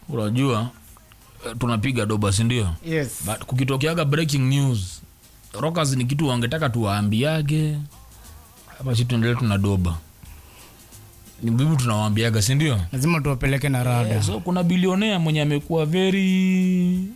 unajua eh, tunapiga doba sindio yes but kukitokeaga breaking news rockers ni kitu wangetaka tuwaambiage hapa si tuendelee tuna doba ni muhimu tunawaambiaga sindio lazima tuwapeleke na rada yeah, so kuna bilionea mwenye amekuwa very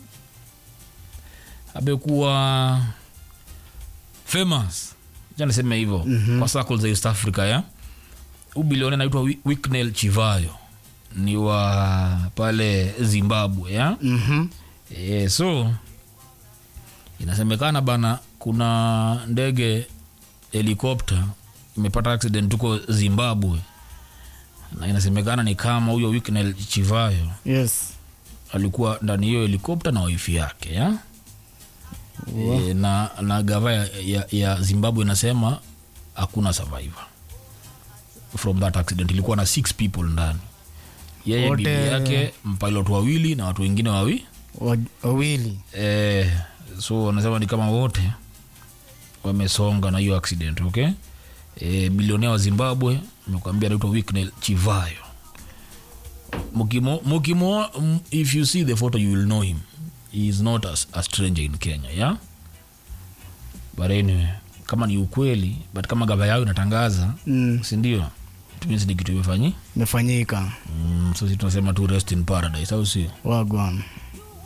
amekuwa famous Acha niseme hivyo mm-hmm. kwa circles za east africa ya huu bilionea anaitwa Wi- Wicknell chivayo ni wa pale zimbabwe ya Mhm. e, so inasemekana bana kuna ndege helikopta imepata accident huko zimbabwe na inasemekana ni kama huyo Wicknell chivayo yes alikuwa ndani hiyo helikopta na waifi yake ya e, na, na gava ya, ya, ya zimbabwe inasema hakuna survivor from that accident ilikuwa na six people ndani yeye Wote- bibi yake mpilot wawili na watu wengine wawi Wa- wawili e, so wanasema ni kama wote wamesonga na hiyo accident okay e, bilionea wa zimbabwe mekwambia anaitwa Wicknell chivayo mukimo, mukimo, m- if you see the photo you will know him he is not a, a stranger in kenya yeah? but anyway kama ni ukweli but kama gava yao inatangaza Mm, sindio tumisi ni kitu imefanyi imefanyika mm, so si tunasema tu rest in paradise au sio wagwan